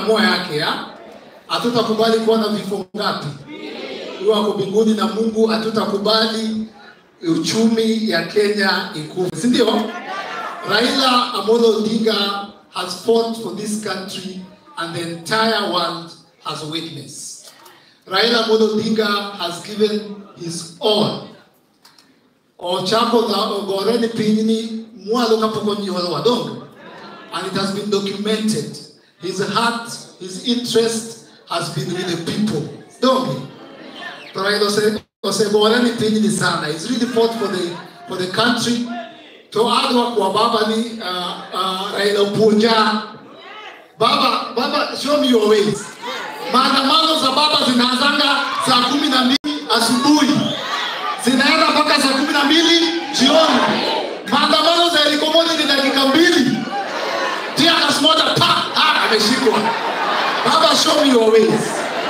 ameamua yake ya hatutakubali kuwa na vifo ngapi huyo ako mbinguni na mungu hatutakubali uchumi ya kenya ikufe si ndio raila amolo odinga has fought for this country and the entire world has witnessed raila amolo odinga has given his all ochako ogoreni pinyni mwalo kapok onyuolo wadongo and it has been documented his heart his interest has been with the people donge to raila ose- osegoreni pinyni sana he's really fought for the, for the country to adwa kwa baba ni uh, uh, raila opuonja baba baba show me your ways maandamano za baba zinaanzanga saa kumi na mbili asubuhi zinaenda mpaka saa kumi na mbili jioni. Maandamano za heliko moja ni dakika mbili, tiagas moja pa ah, ameshikwa. Baba, show me your ways.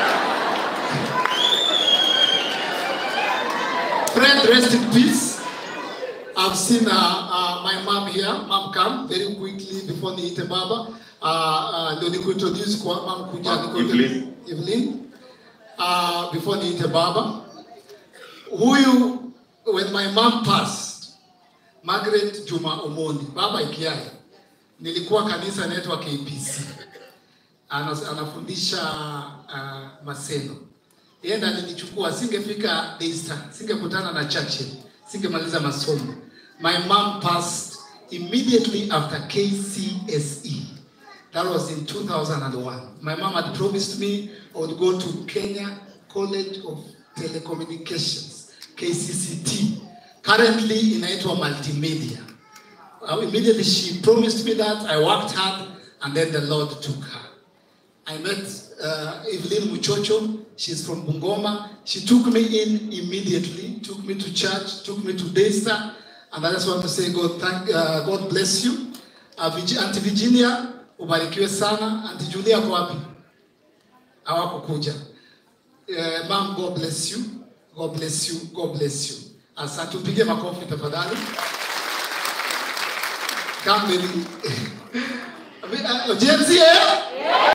Friend, rest in peace. I've seen uh, uh, my mom here. Mom, come very quickly before niite baba. Uh, uh, ndio nikuintroduce kwa mom kuja Mom, nikuintroduce- Evelyn. Evelyn. Uh, before niite baba huyu when my mom passed Margaret Juma Omondi baba ikiai nilikuwa kanisa inaitwa KPC Anas, anafundisha uh, Maseno yeye ndiye alinichukua singefika Daystar singekutana na Churchill singemaliza masomo my mom passed immediately after KCSE that was in 2001 my mom had promised me I would go to Kenya College of Telecommunications KCCT currently inaitwa multimedia uh, immediately she promised me that I worked hard and then the Lord took her I met uh, Evelyn Muchocho. She's from Bungoma. She took me in immediately, took me to church, took me to Daystar. And I just want to say, God, thank, uh, God bless you. Uh, Virgi- Auntie Virginia, ubarikiwe sana. Auntie Julia kwa wapi? Hawakukuja. Uh, Mom, God bless you. God bless you. God bless you. Asante, tupige makofi tafadhali. Come baby. Uh, James here?